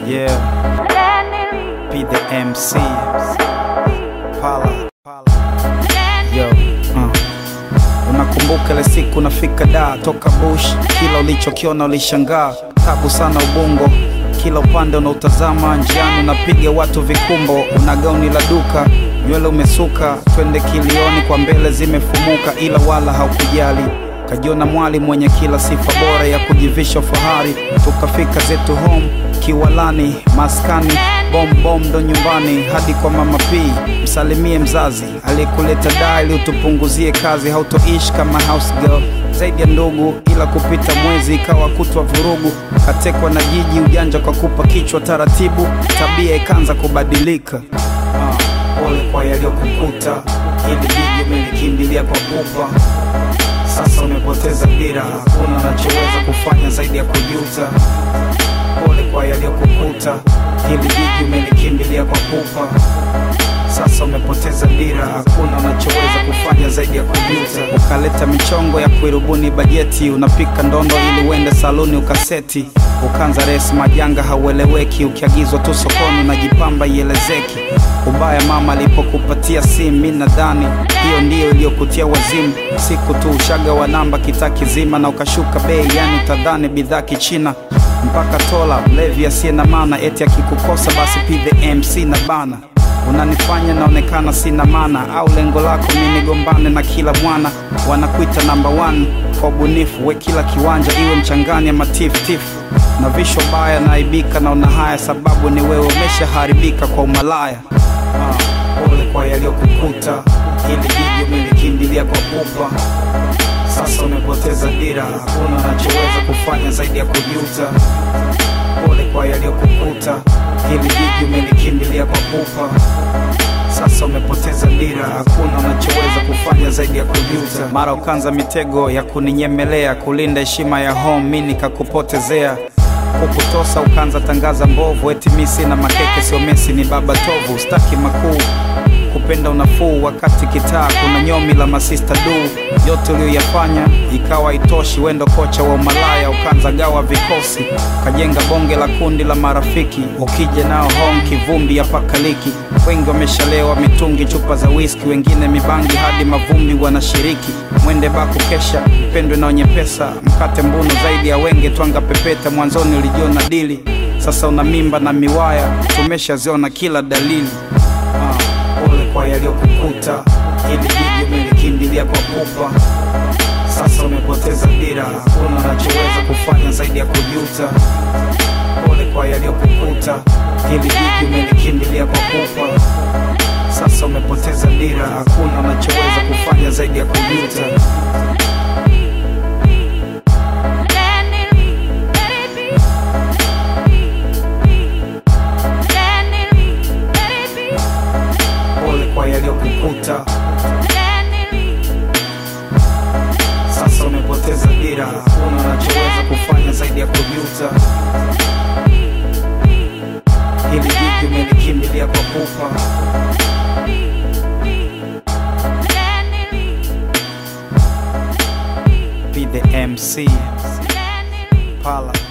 Yeah, be the MC. Pala. Yo, uh. Unakumbuka ile siku nafika da toka bush, kila ulichokiona ulishangaa, tabu sana ubongo, kila upande unautazama, njiani unapiga watu vikumbo, una gauni la duka, nywele umesuka, twende kilioni kwa mbele zimefumuka, ila wala haukujali kajiona mwali mwenye kila sifa bora ya kujivisha fahari, tukafika zetu home kiwalani, maskani bom bom ndo nyumbani hadi kwa mama P. Msalimie mzazi aliyekuleta daa ili utupunguzie kazi, hautoishi kama house girl zaidi ya ndugu, ila kupita mwezi ikawa kutwa vurugu, katekwa na jiji ujanja kwa kupa kichwa taratibu, tabia ikaanza kubadilika. Ah, pole kwa yaliyokukuta, ili jiji umelikimbilia kwa pupa sasa umepoteza dira, hakuna unachoweza kufanya zaidi ya kujuta. Pole kwa yaliyokukuta, hili jiji umelikimbilia kwa pupa. Sasa umepoteza dira, hakuna unachoweza kufanya zaidi ya kujuta. Ukaleta michongo ya kuirubuni bajeti, unapika ndondo ili uende saluni ukaseti. Ukanza resi majanga haueleweki, ukiagizwa tu sokoni unajipamba ielezeki. Ubaya mama alipokupatia simu, mi nadhani hiyo ndiyo iliyokutia wazimu. Siku tu ushaga wa namba kitaa kizima na ukashuka bei, yani tadhani bidhaa kichina mpaka tola mlevi asiye na maana, eti akikukosa basi pige MC na bana unanifanya naonekana sina maana, au lengo lako mi nigombane na kila mwana. Wanakuita namba one kwa ubunifu, we kila kiwanja iwe mchangani ama tiftifu na visho baya, naibika naona haya, sababu ni wewe umeshaharibika kwa umalaya. Ah, pole kwa yaliyokukuta, hili jiji umelikimbilia kwa pupa. Sasa umepoteza dira, hakuna unachoweza kufanya zaidi ya kujuta. Pole kwa yaliyokukuta, hili jiji umelikimbilia kwa pupa. Sasa umepoteza dira, hakuna unachoweza kufanya zaidi ya kujuta. Mara ukanza mitego ya kuninyemelea, kulinda heshima ya home, mi nikakupotezea kukutosa ukanza tangaza mbovu, eti mi sina makeke, sio Messi ni baba tovu, staki makuu kupenda unafuu wakati kitaa kuna nyomi la masista du yote uliyoyafanya ikawa itoshi wendo kocha wa umalaya ukanza gawa vikosi ukajenga bonge la kundi la marafiki ukija nao home kivumbi ya pakaliki wengi wameshalewa mitungi chupa za whisky wengine mibangi hadi mavumbi wanashiriki mwende baku kesha pendwe na wenye pesa mkate mbunu zaidi ya wenge twanga pepeta mwanzoni ulijiona dili sasa una mimba na miwaya tumeshaziona kila dalili ah pole kwa yaliyokukuta, hili jiji umelikimbilia kwa pupa. Sasa umepoteza dira, hakuna unachoweza kufanya zaidi ya kujuta. Pole kwa yaliyokukuta, hili jiji umelikimbilia kwa pupa. Sasa umepoteza dira, hakuna unachoweza kufanya zaidi ya kujuta. Pole kwa yaliyokukuta, sasa umepoteza dira, hakuna unachoweza kufanya zaidi ya kujuta. Hili jiji umelikimbilia kwa pupa. Be the MC Pala